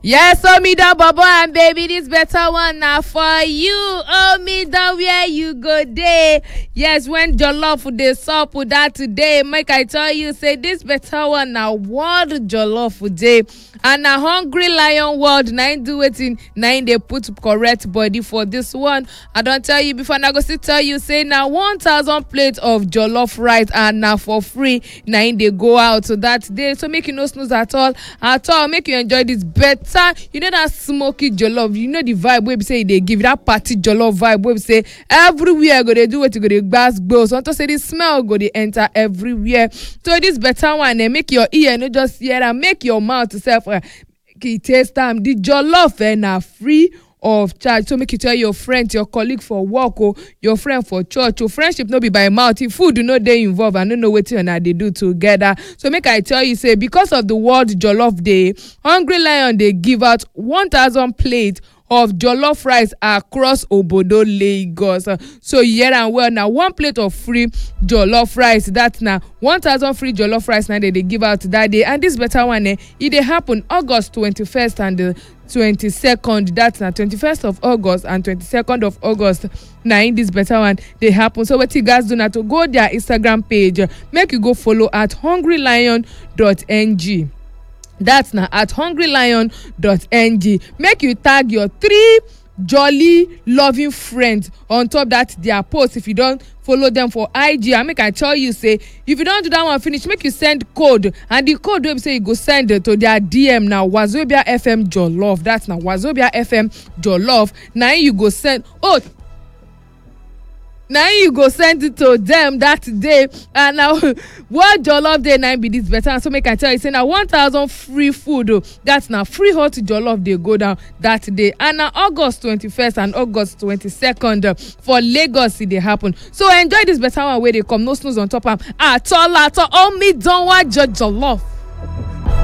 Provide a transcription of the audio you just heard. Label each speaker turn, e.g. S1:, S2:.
S1: Yes, Omidan Bobo and baby, this better one now for you. Omidan, where you go day. Yes, when Jollof dey sup with that today, make I tell you, say this better one now world Jollof day. And na hungry lion world, na im do wetin, na im dey put correct body for this one. I don tell you before, na go still tell you, say na one thousand plate of jollof rice and na for free, na im dey go out that day. So make you no snooze at all, at all. Make you enjoy this better you know that smoky jollof you know the vibe wey be say e dey give that party jollof vibe wey be say everywhere go dey do wetin go dey gbas gbos unto say the smell go dey enter everywhere so this better one eh make your ear no just hear am make your mouth sef eh e taste am the jollof eh na free of charge so make you tell your friend your colleague for work o your friend for church o friendship no be by mouth if food no dey involved i no know wetin una dey do together so make i tell you say because of the world jollof day hungry lion dey give out one thousand plate of jollof rice across obodo lagos so you hear am well na one plate of free jollof rice that na one thousand free jollof rice na dem dey give out that day and this better one eh e dey happen august twenty-first and the twenty-second that na twenty-first of august and twenty-second of august na im this better one dey happen so wetin you gats do na to go their instagram page make you go follow at hungrylion.ng dat na at hungrylion.ng make you tag your three jolly loving friends on top dat their post if you don follow dem for ig and make i tell you say if you don do dat one finish make you send code and the code wey be say you go send to their dm na wazobia fm jollof dat na wazobia fm jollof na im you go send oh na im you go send it to dem that day and na what jollof dey na im be this better so make i tell you say na one thousand free food o that na free hot jollof dey go down that day and na august twenty-first and august twenty-second for lagos e dey happen so enjoy this better one wey dey come no snooze on top am at all at all omidanwa jollof.